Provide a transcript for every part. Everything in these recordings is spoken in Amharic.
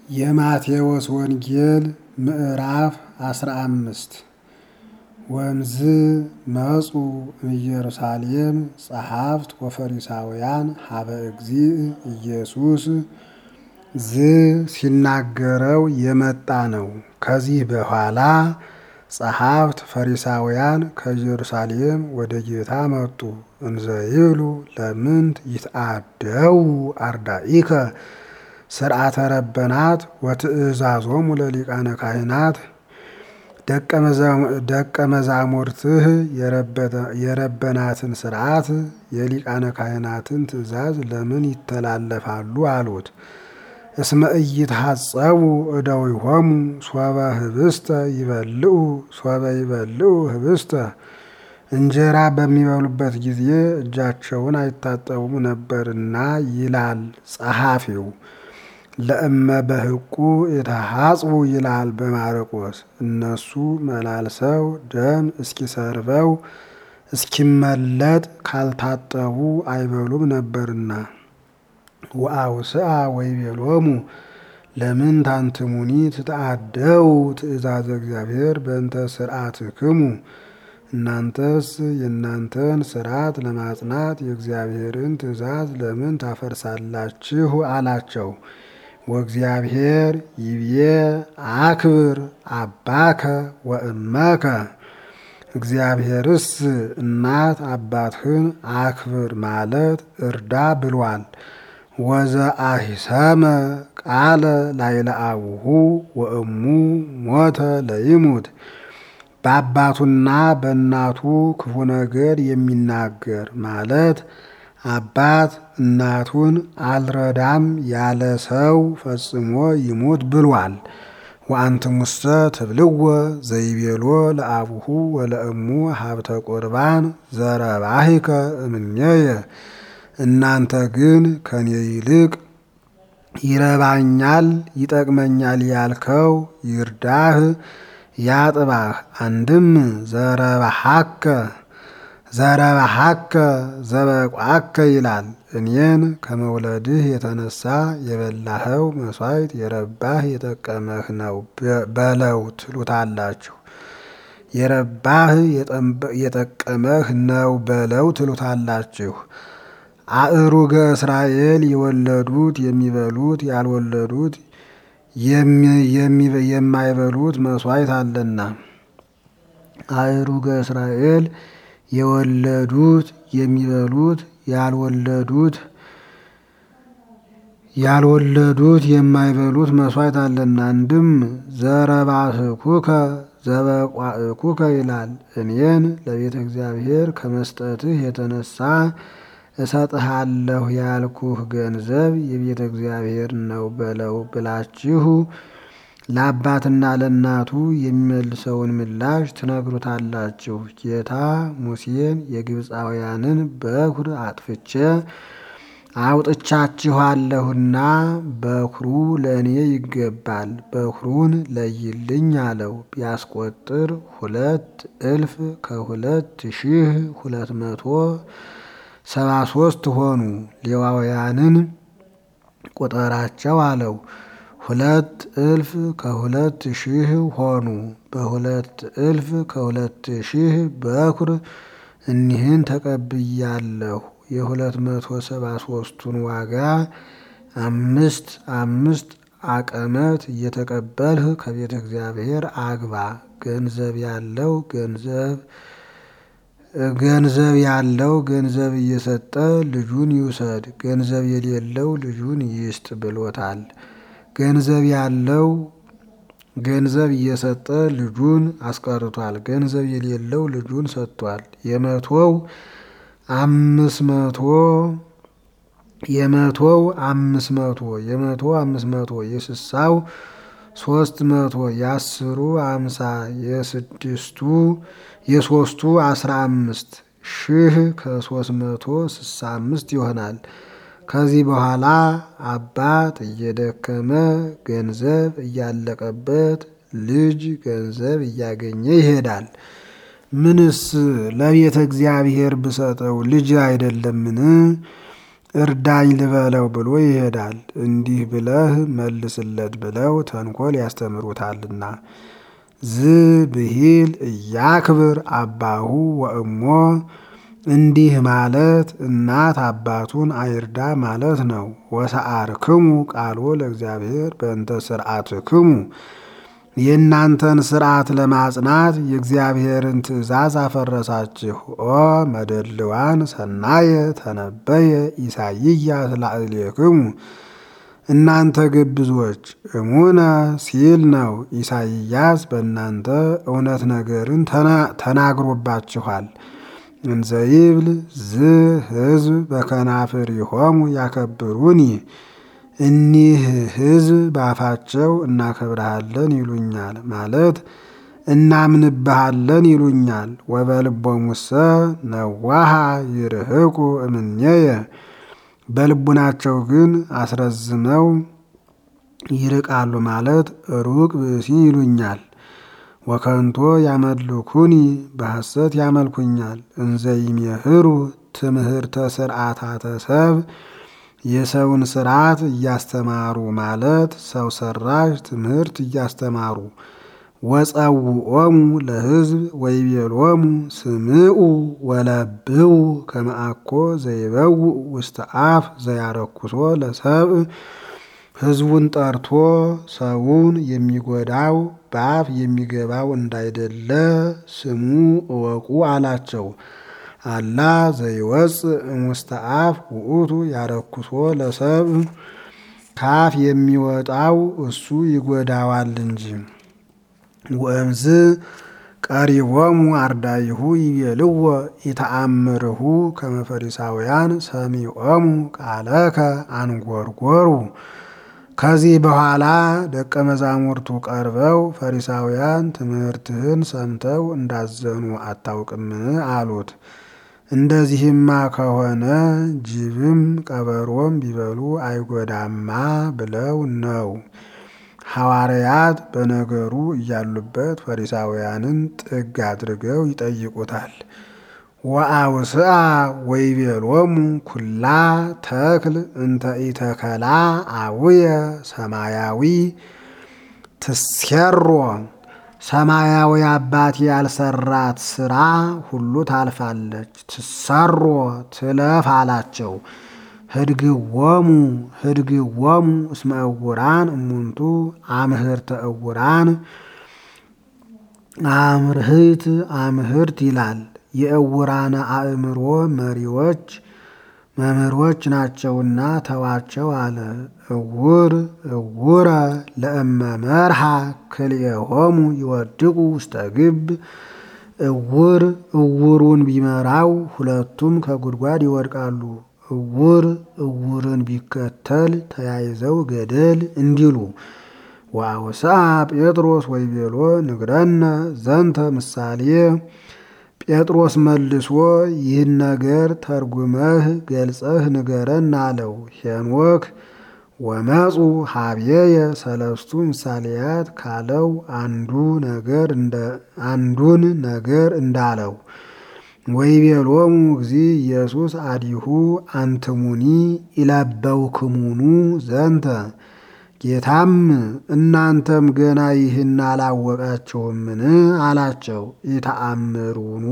የማቴዎስ ወንጌል ምዕራፍ አስራ አምስት ወምዝ መጹ ኢየሩሳሌም ጸሐፍት ወፈሪሳውያን ሀበ እግዚእ ኢየሱስ ዝ ሲናገረው የመጣ ነው። ከዚህ በኋላ ጸሐፍት ፈሪሳውያን ከኢየሩሳሌም ወደ ጌታ መጡ። እንዘ ይብሉ ለምንት ይትአደው አርዳኢከ ስርዓተ ረበናት ወትእዛዞሙ ለሊቃነ ካህናት ደቀ መዛሙርትህ የረበናትን ስርዓት የሊቃነ ካህናትን ትእዛዝ ለምን ይተላለፋሉ? አሉት። እስመ ኢይትሐጸቡ እደዊሆሙ ሶበ ህብስተ ይበልዑ ሶበ ይበልዑ ህብስተ እንጀራ በሚበሉበት ጊዜ እጃቸውን አይታጠቡም ነበርና ይላል ጸሐፊው። ለእመ በህቁ የተሐጽቡ ይላል በማርቆስ። እነሱ መላልሰው ደም እስኪሰርበው እስኪመለጥ ካልታጠቡ አይበሉም ነበርና። ወአውስአ ወይቤሎሙ ለምን ታንትሙኒ ትተአደው ትእዛዘ እግዚአብሔር በእንተ ስርዓትክሙ እናንተስ የእናንተን ስርዓት ለማጽናት የእግዚአብሔርን ትእዛዝ ለምን ታፈርሳላችሁ? አላቸው። ወእግዚአብሔር ይብዬ አክብር አባከ ወእመከ እግዚአብሔርስ እናት አባትህን አክብር ማለት እርዳ ብሏል። ወዘአሂሰመ ቃለ ላይለ አቡሁ ወእሙ ሞተ ለይሙት በአባቱና በእናቱ ክፉ ነገር የሚናገር ማለት አባት እናቱን አልረዳም ያለ ሰው ፈጽሞ ይሙት ብሏል። ወአንትሙሰ ትብልዎ ዘይቤሎ ለአቡሁ ወለእሙ ሀብተ ቁርባን ዘረባሂከ እምኔየ እናንተ ግን ከኔ ይልቅ ይረባኛል ይጠቅመኛል ያልከው ይርዳህ ያጥባህ። አንድም ዘረባሃከ ዘረባሃከ ዘበቋከ ይላል። እኔን ከመውለድህ የተነሳ የበላኸው መስዋዕት የረባህ የጠቀመህ ነው በለው ትሉታላችሁ። የረባህ የጠቀመህ ነው በለው ትሉታላችሁ። አእሩገ እስራኤል የወለዱት የሚበሉት ያልወለዱት የማይበሉት መስዋዕት አለና። አእሩገ እስራኤል የወለዱት የሚበሉት ያልወለዱት ያልወለዱት የማይበሉት መስዋዕት አለና። አንድም ዘረባህኩከ ዘበቋእኩከ ይላል። እኔን ለቤተ እግዚአብሔር ከመስጠትህ የተነሳ እሰጥሃለሁ ያልኩህ ገንዘብ የቤተ እግዚአብሔር ነው በለው ብላችሁ ለአባትና ለእናቱ የሚመልሰውን ምላሽ ትነግሩታላችሁ። ጌታ ሙሴን የግብፃውያንን በኩር አጥፍቼ አውጥቻችኋለሁና በኩሩ ለእኔ ይገባል፣ በኩሩን ለይልኝ አለው። ቢያስቆጥር ሁለት እልፍ ከሁለት ሺህ ሁለት መቶ ሰባ ሶስት ሆኑ። ሌዋውያንን ቁጠራቸው አለው። ሁለት እልፍ ከሁለት ሺህ ሆኑ። በሁለት እልፍ ከሁለት ሺህ በኩር እኒህን ተቀብያለሁ። የሁለት መቶ ሰባ ሶስቱን ዋጋ አምስት አምስት አቀመት እየተቀበልህ ከቤተ እግዚአብሔር አግባ። ገንዘብ ያለው ገንዘብ ገንዘብ ያለው ገንዘብ እየሰጠ ልጁን ይውሰድ፣ ገንዘብ የሌለው ልጁን ይስጥ ብሎታል። ገንዘብ ያለው ገንዘብ እየሰጠ ልጁን አስቀርቷል። ገንዘብ የሌለው ልጁን ሰጥቷል። የመቶው አምስት መቶ የመቶው አምስት መቶ የመቶ አምስት መቶ የስሳው ሶስት መቶ የአስሩ አምሳ የስድስቱ የሶስቱ አስራ አምስት ሺህ ከሶስት መቶ ስሳ አምስት ይሆናል። ከዚህ በኋላ አባት እየደከመ ገንዘብ እያለቀበት ልጅ ገንዘብ እያገኘ ይሄዳል። ምንስ ለቤተ እግዚአብሔር ብሰጠው ልጅ አይደለምን? እርዳኝ ልበለው ብሎ ይሄዳል። እንዲህ ብለህ መልስለት ብለው ተንኮል ያስተምሩታልና። ዝ ብሂል እያክብር አባሁ ወእሞ እንዲህ ማለት እናት አባቱን አይርዳ ማለት ነው። ወሰአርክሙ ቃሎ ለእግዚአብሔር በእንተ ስርዓትክሙ የእናንተን ስርዓት ለማጽናት የእግዚአብሔርን ትእዛዝ አፈረሳችሁ። ኦ መደልዋን ሰናየ ተነበየ ኢሳይያስ ላዕሌክሙ እናንተ ግብዞች እሙነ ሲል ነው። ኢሳይያስ በእናንተ እውነት ነገርን ተናግሮባችኋል። እንዘይብል ዝ ሕዝብ በከናፍሪሆሙ ያከብሩኒ እኒህ ሕዝብ ባፋቸው እናከብረሃለን ይሉኛል ማለት እናምንብሃለን ይሉኛል። ወበልቦሙሰ ነዋሃ ይርህቁ እምኔየ በልቡናቸው ግን አስረዝመው ይርቃሉ ማለት ሩቅ ብእሲ ይሉኛል። ወከንቶ ያመልኩኒ በሐሰት ያመልኩኛል። እንዘይሜህሩ ትምህርተ ስርዓታተ ሰብ የሰውን ስርዓት እያስተማሩ ማለት ሰው ሰራሽ ትምህርት እያስተማሩ ወጸውዖሙ ለሕዝብ ወይቤሎሙ ስምዑ ወለብው ከመአኮ ዘይበውእ ውስተ አፍ ዘያረኩሶ ለሰብእ ሕዝቡን ጠርቶ ሰውን የሚጎዳው በአፍ የሚገባው እንዳይደለ ስሙ እወቁ አላቸው። አላ ዘይወፅእ እሙስተ አፍ ውእቱ ያረኩሶ ለሰብእ ካፍ የሚወጣው እሱ ይጎዳዋል እንጂ። ወእምዝ ቀሪቦሙ አርዳይሁ ይቤልዎ ኢተአምርሁ ከመ ፈሪሳውያን ሰሚዖሙ ቃለከ አንጎርጎሩ። ከዚህ በኋላ ደቀ መዛሙርቱ ቀርበው ፈሪሳውያን ትምህርትህን ሰምተው እንዳዘኑ አታውቅምን? አሉት። እንደዚህማ ከሆነ ጅብም ቀበሮም ቢበሉ አይጎዳማ ብለው ነው። ሐዋርያት በነገሩ እያሉበት ፈሪሳውያንን ጥግ አድርገው ይጠይቁታል። ወአውስአ ወይቤሎሙ ኩላ ተክል እንተ ኢተከላ አቡየ ሰማያዊ ትሴሮ ሰማያዊ አባቴ ያልሰራት ስራ ሁሉ ታልፋለች፣ ትሰሮ ትለፍ አላቸው። ህድግዎሙ ህድግዎሙ እስመ እውራን እሙንቱ አምህርተ እውራን አምርህት አምህርት ይላል። የእውራነ አእምሮ መሪዎች መምህሮች ናቸውና ተዋቸው አለ። እውር እውረ ለእመ መርሃ ክልኤሆሙ ይወድቁ ውስተ ግብ እውር እውሩን ቢመራው ሁለቱም ከጉድጓድ ይወድቃሉ። እውር እውርን ቢከተል ተያይዘው ገደል እንዲሉ። ወአውስአ ጴጥሮስ ወይቤሎ ንግረነ ዘንተ ምሳሌ ጴጥሮስ መልሶ ይህን ነገር ተርጉመህ ገልጸህ ንገረን አለው። ሄኖክ ወመፁ ሀብየየ ሰለስቱ ምሳሌያት ካለው አንዱ ነገር አንዱን ነገር እንዳለው ወይቤሎሙ እግዚ ኢየሱስ አዲሁ አንትሙኒ ኢለበውክሙኑ ዘንተ ጌታም እናንተም ገና ይህን አላወቃቸውምን አላቸው። ኢተአምሩኑ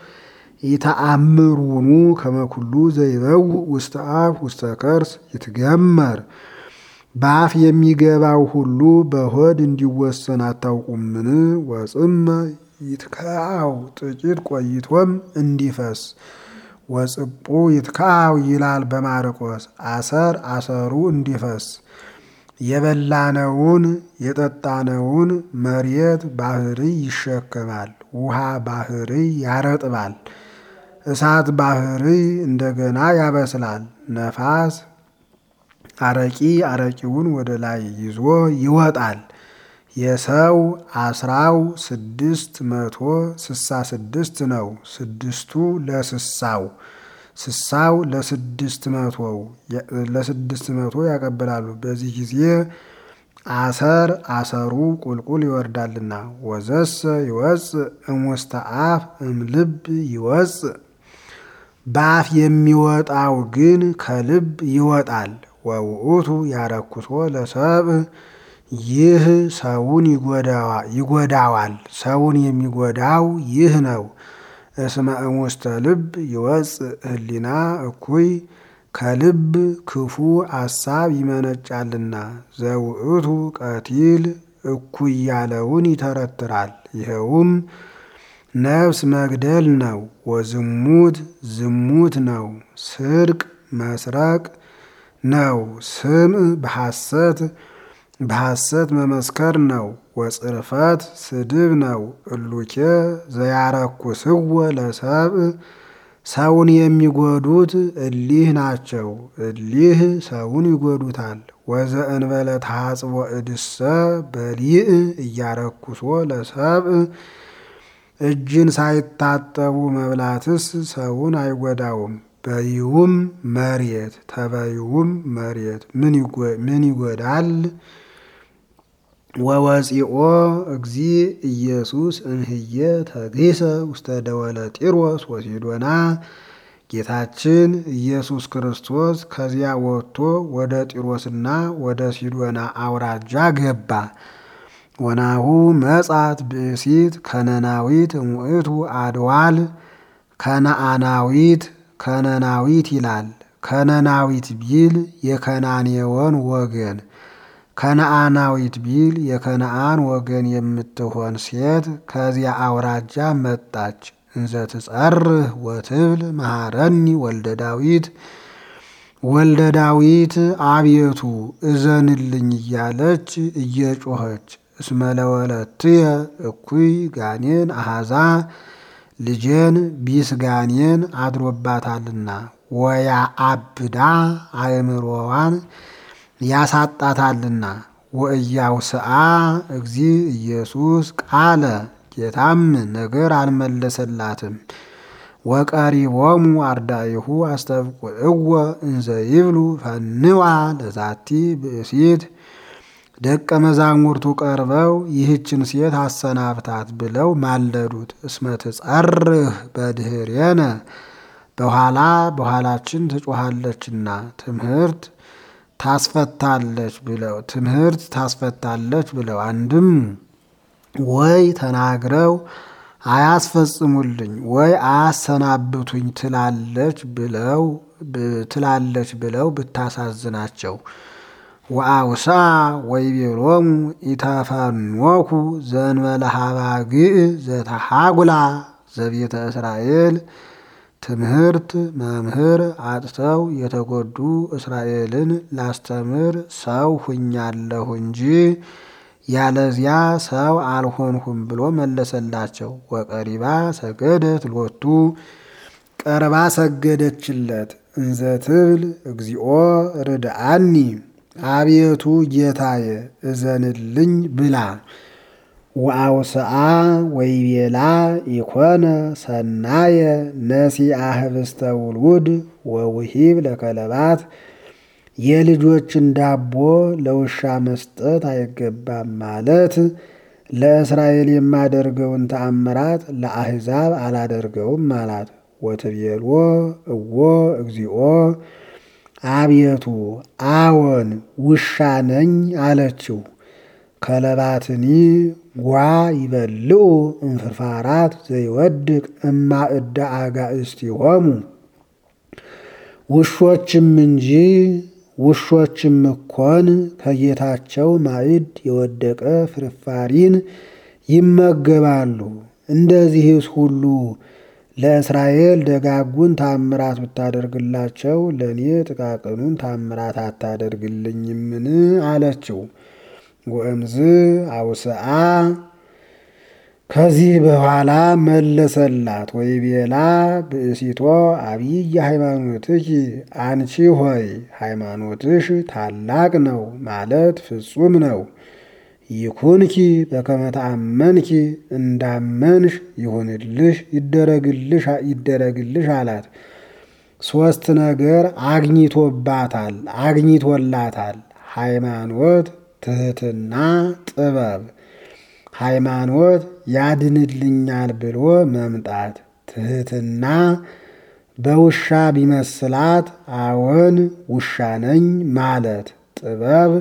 ኢተአምሩኑ ከመኩሉ ዘይበው ውስተ አፍ ውስተ ከርስ ይትገመር በአፍ የሚገባው ሁሉ በሆድ እንዲወሰን አታውቁምን? ወጽመ ይትከአው ጥቂት ቆይቶም እንዲፈስ ወጽቡ ይትከአው ይላል በማርቆስ አሰር አሰሩ እንዲፈስ የበላነውን የጠጣነውን መሬት ባህሪ ይሸከማል። ውሃ ባህሪ ያረጥባል። እሳት ባህሪ እንደገና ያበስላል። ነፋስ አረቂ አረቂውን ወደ ላይ ይዞ ይወጣል። የሰው አስራው ስድስት መቶ ስሳ ስድስት ነው። ስድስቱ ለስሳው ስሳው ለስድስት መቶው ለስድስት መቶ ያቀብላሉ። በዚህ ጊዜ አሰር አሰሩ ቁልቁል ይወርዳልና ወዘሰ ይወፅእ እሙስተ አፍ እምልብ ይወፅእ በአፍ የሚወጣው ግን ከልብ ይወጣል። ወውእቱ ያረኩሶ ለሰብእ ይህ ሰውን ይጎዳዋል። ሰውን የሚጎዳው ይህ ነው። እስመ እሙስተ ልብ ይወፅእ ህሊና እኩይ ከልብ ክፉ አሳብ ይመነጫልና። ዘውእቱ ቀቲል እኩይ ያለውን ይተረትራል። ይኸውም ነፍስ መግደል ነው። ወዝሙት ዝሙት ነው። ስርቅ መስረቅ ነው። ስምዕ በሐሰት በሐሰት መመስከር ነው። ወጽርፈት ስድብ ነው። እሉኬ ዘያረኩስዎ ለሰብእ ሰውን የሚጎዱት እሊህ ናቸው። እሊህ ሰውን ይጎዱታል። ወዘእንበለ ተሐጽቦ እድሰ በሊእ እያረኩሶ ለሰብእ እጅን ሳይታጠቡ መብላትስ ሰውን አይጎዳውም። በይውም መሬት ተበይውም መሬት ምን ይጎዳል? ወወፂኦ እግዚ ኢየሱስ እምህየ ተግሂሰ ውስተ ደወለ ጢሮስ ወሲዶና ጌታችን ኢየሱስ ክርስቶስ ከዚያ ወጥቶ ወደ ጢሮስና ወደ ሲዶና አውራጃ ገባ። ወናሁ መጻት ብእሲት ከነናዊት እሙእቱ አድዋል ከነአናዊት ከነናዊት ይላል። ከነናዊት ቢል የከናኔወን ወገን ከነአናዊት ቢል የከነአን ወገን የምትሆን ሴት ከዚያ አውራጃ መጣች። እንዘ ትጸርህ ወትብል መሐረኒ ወልደ ዳዊት ወልደ ዳዊት አቤቱ እዘንልኝ እያለች እየጮኸች እስመ ለወለትየ እኩይ ጋኔን አሃዛ ልጄን ቢስ ጋኔን አድሮባታልና ወያ አብዳ አእምሮዋን ያሳጣታልና ወእያውስአ እግዚ ኢየሱስ ቃለ ጌታም ነገር አልመለሰላትም። ወቀሪቦሙ አርዳኢሁ አስተብቁዕወ እንዘ ይብሉ ፈንዋ ለዛቲ ብእሲት ደቀ መዛሙርቱ ቀርበው ይህችን ሴት አሰናብታት ብለው ማለዱት። እስመ ትጸርህ በድህሬነ በኋላ በኋላችን ትጮኻለችና ትምህርት ታስፈታለች ብለው ትምህርት ታስፈታለች ብለው አንድም ወይ ተናግረው አያስፈጽሙልኝ ወይ አያሰናብቱኝ ትላለች ብለው ትላለች ብለው ብታሳዝናቸው ወአውሳ ወይቤሎሙ ኢተፈኖኩ ዘእንበለ ሀባግዕ ዘተሐጉላ ዘቤተ እስራኤል ትምህርት መምህር አጥተው የተጎዱ እስራኤልን ላስተምር ሰው ሁኛለሁ እንጂ ያለዚያ ሰው አልሆንሁም ብሎ መለሰላቸው። ወቀሪባ ሰገደት ሎቱ ቀርባ ሰገደችለት። እንዘ ትብል እግዚኦ ርድአኒ አቤቱ ጌታዬ እዘንልኝ ብላ ወአውስአ ወይቤላ ኢኮነ ሰናየ ነሲአ ህብስተ ውሉድ ወውሂብ ለከለባት የልጆችን ዳቦ ለውሻ መስጠት አይገባም ማለት ለእስራኤል የማደርገውን ተአምራት ለአሕዛብ አላደርገውም አላት። ወትቤልዎ እዎ እግዚኦ አቤቱ አዎን ውሻ ነኝ አለችው። ከለባትኒ ጓ ይበልዑ እንፍርፋራት ዘይወድቅ እማእደ አጋእስቲሆሙ ውሾችም እንጂ ውሾችም እኮን ከጌታቸው ማዕድ የወደቀ ፍርፋሪን ይመገባሉ። እንደዚህስ ሁሉ ለእስራኤል ደጋጉን ታምራት ብታደርግላቸው ለእኔ ጥቃቅኑን ታምራት አታደርግልኝምን? አለችው። ወእምዝ አውስአ ከዚህ በኋላ መለሰላት። ወይቤላ ብእሲቶ አብይ ሃይማኖትኪ አንቺ ሆይ ሃይማኖትሽ ታላቅ ነው ማለት ፍጹም ነው። ይኩንኪ በከመ ተአመንኪ እንዳመንሽ ይሁንልሽ ይደረግልሽ ይደረግልሽ አላት። ሶስት ነገር አግኝቶባታል አግኝቶላታል። ሃይማኖት፣ ትህትና፣ ጥበብ። ሃይማኖት ያድንልኛል ብሎ መምጣት፣ ትህትና በውሻ ቢመስላት አዎን ውሻ ነኝ ማለት ጥበብ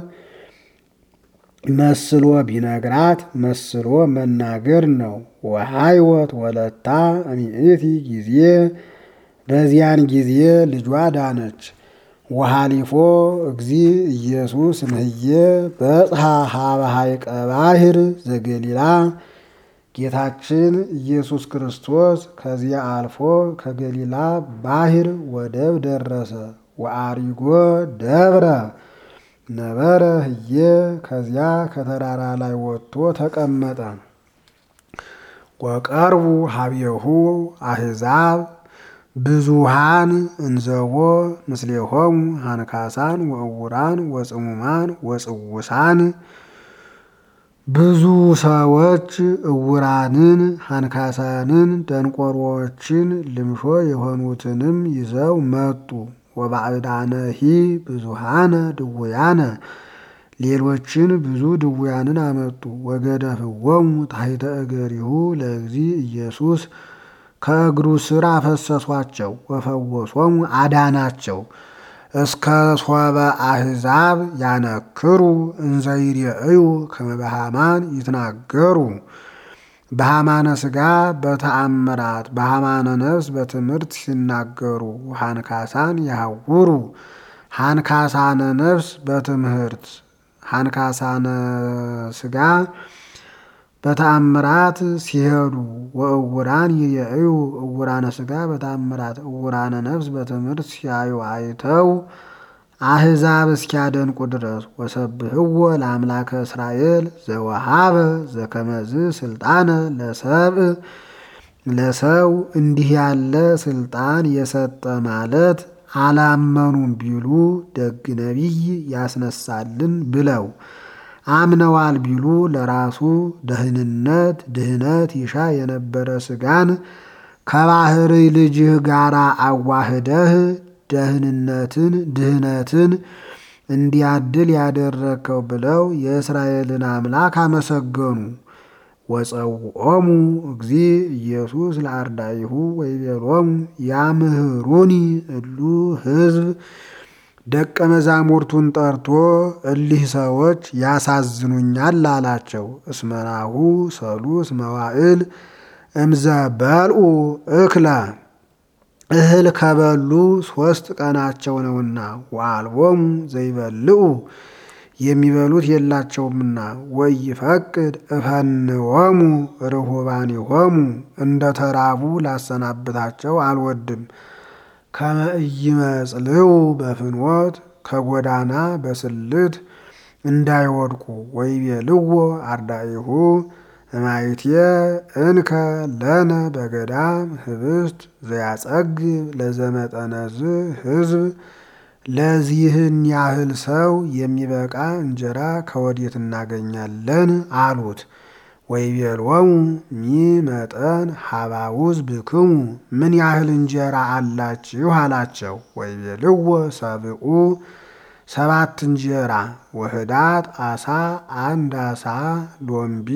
መስሎ ቢነግራት መስሎ መናገር ነው። ወሃይወት ወለታ እሚእቲ ጊዜ በዚያን ጊዜ ልጇ ዳነች። ወሃሊፎ እግዚ ኢየሱስ እምህዬ በጽሐ ሀበ ሐይቀ ባሕር ዘገሊላ ጌታችን ኢየሱስ ክርስቶስ ከዚያ አልፎ ከገሊላ ባሕር ወደብ ደረሰ። ወአሪጎ ደብረ ነበረ ህዬ ከዚያ ከተራራ ላይ ወጥቶ ተቀመጠ። ወቀርቡ ሀቤሁ አሕዛብ ብዙሃን እንዘቦ ምስሌሆሙ ሃንካሳን ወእውራን ወጽሙማን ወጽውሳን ብዙ ሰዎች እውራንን፣ ሃንካሳንን፣ ደንቆሮዎችን ልምሾ የሆኑትንም ይዘው መጡ። ወባዕዳነሂ ብዙሃነ ድውያነ ሌሎችን ብዙ ድውያንን አመጡ። ወገደፍዎሙ ታሕተ እገሪሁ ለእግዚ ኢየሱስ ከእግሩ ስር አፈሰሷቸው። ወፈወሶሙ አዳናቸው። እስከ ሶበ አሕዛብ ያነክሩ እንዘይሬእዩ ከመ በሃማን ይትናገሩ በሃማነ ሥጋ በተአምራት በሃማነ ነፍስ በትምህርት ሲናገሩ ሃንካሳን ያውሩ ሃንካሳነ ነፍስ በትምህርት ሃንካሳነ ሥጋ በተአምራት ሲሄዱ ወእውራን ይሬእዩ እውራነ ሥጋ በተአምራት እውራነ ነፍስ በትምህርት ሲያዩ አይተው አሕዛብ እስኪያደንቁ ድረስ ወሰብህዎ ለአምላከ እስራኤል ዘወሃበ ዘከመዝ ስልጣነ ለሰብእ ለሰው እንዲህ ያለ ስልጣን የሰጠ ማለት አላመኑም ቢሉ ደግ ነቢይ ያስነሳልን ብለው አምነዋል ቢሉ ለራሱ ደህንነት ድህነት ይሻ የነበረ ሥጋን ከባህሪ ልጅህ ጋር አዋህደህ ደህንነትን ድህነትን እንዲያድል ያደረግከው ብለው የእስራኤልን አምላክ አመሰገኑ። ወጸውዖሙ እግዚ ኢየሱስ ለአርዳኢሁ ወይቤሎሙ ያምህሩኒ እሉ ሕዝብ ደቀ መዛሙርቱን ጠርቶ እሊህ ሰዎች ያሳዝኑኛል አላቸው። እስመናሁ ሰሉስ መዋዕል እምዘ በልዑ እክለ እህል ከበሉ ሦስት ቀናቸው ነውና ወአልቦሙ ዘይበልዑ የሚበሉት የላቸውምና ወይፈቅድ እፈንዎሙ ርሁባኒሆሙ እንደ ተራቡ ላሰናብታቸው አልወድም። ከመ ኢይመጽልዑ በፍኖት ከጎዳና በስልት እንዳይወድቁ ወይቤልዎ አርዳኢሁ እማይቴ እንከ ለነ በገዳም ህብስት ዘያጸግብ ለዘመጠነዝ ሕዝብ ለዚህን ያህል ሰው የሚበቃ እንጀራ ከወዴት እናገኛለን? አሉት። ወይቤሎሙ ሚመጠን ሀባውዝ ብክሙ ምን ያህል እንጀራ አላችሁ? አላቸው። ወይቤልዎ ሰብኡ ሰባት እንጀራ ወህዳት አሳ አንድ አሳ ሎምቢ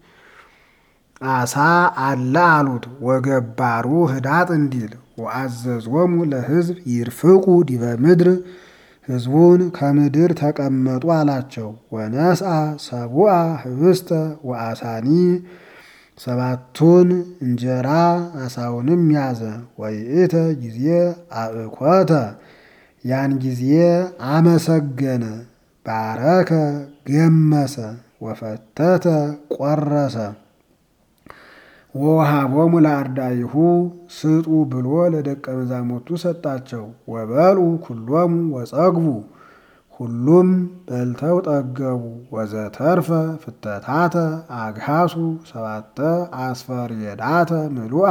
አሳ አለ አሉት። ወገባሩ ህዳጥ እንዲል ወአዘዞሙ ለሕዝብ ይርፍቁ ዲበ ምድር ሕዝቡን ከምድር ተቀመጡ አላቸው። ወነስአ ሰቡአ ህብስተ ወአሳኒ ሰባቱን እንጀራ አሳውንም ያዘ። ወይእተ ጊዜ አእኮተ ያን ጊዜ አመሰገነ፣ ባረከ፣ ገመሰ፣ ወፈተተ፣ ቆረሰ። ወወሃቦሙ ለአርዳኢሁ ስጡ ብሎ ለደቀ መዛሙርቱ ሰጣቸው። ወበልዑ ኩሎሙ ወጸግቡ ሁሉም በልተው ጠገቡ። ወዘተርፈ ፍተታተ አግሃሱ ሰባተ አስፈርየዳተ ምሉአ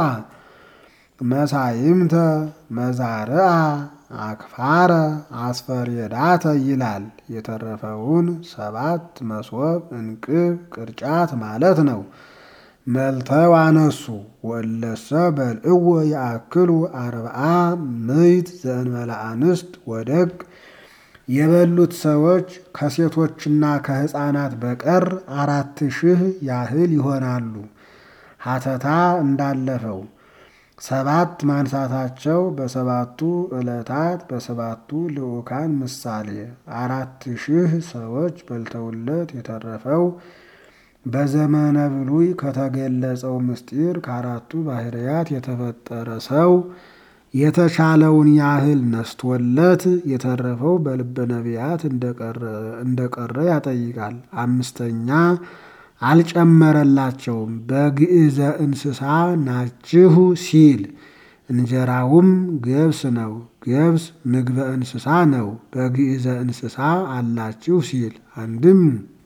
መሳይምተ መዛርአ አክፋረ አስፈርየዳተ ይላል። የተረፈውን ሰባት መሶብ እንቅብ ቅርጫት ማለት ነው። መልተው አነሱ። ወለሰ በልዕዎ ያአክሉ አርብዓ ምይት ዘእንበለ አንስት ወደግ የበሉት ሰዎች ከሴቶችና ከሕፃናት በቀር አራት ሺህ ያህል ይሆናሉ። ሀተታ እንዳለፈው ሰባት ማንሳታቸው በሰባቱ ዕለታት በሰባቱ ልዑካን ምሳሌ አራት ሺህ ሰዎች በልተውለት የተረፈው በዘመነ ብሉይ ከተገለጸው ምስጢር ከአራቱ ባህርያት የተፈጠረ ሰው የተሻለውን ያህል ነስቶለት የተረፈው በልበ ነቢያት እንደቀረ ያጠይቃል። አምስተኛ አልጨመረላቸውም። በግዕዘ እንስሳ ናችሁ ሲል እንጀራውም ገብስ ነው። ገብስ ምግበ እንስሳ ነው። በግዕዘ እንስሳ አላችሁ ሲል አንድም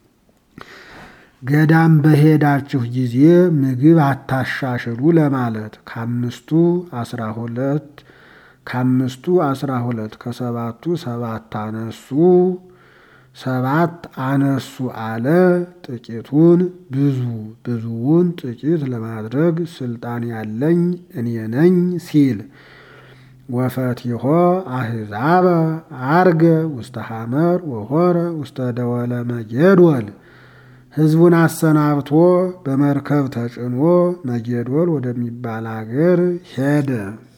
ገዳም በሄዳችሁ ጊዜ ምግብ አታሻሽሉ ለማለት ከአምስቱ አስራ ሁለት ከአምስቱ አስራ ሁለት ከሰባቱ ሰባት አነሱ ሰባት አነሱ አለ። ጥቂቱን ብዙ ብዙውን ጥቂት ለማድረግ ስልጣን ያለኝ እኔ ነኝ ሲል ወፈቲሆ አሕዛበ አርገ ውስተ ሐመር ወሆረ ውስተ ደወለ መጌዶል ሕዝቡን አሰናብቶ በመርከብ ተጭኖ መጌዶል ወደሚባል አገር ሄደ።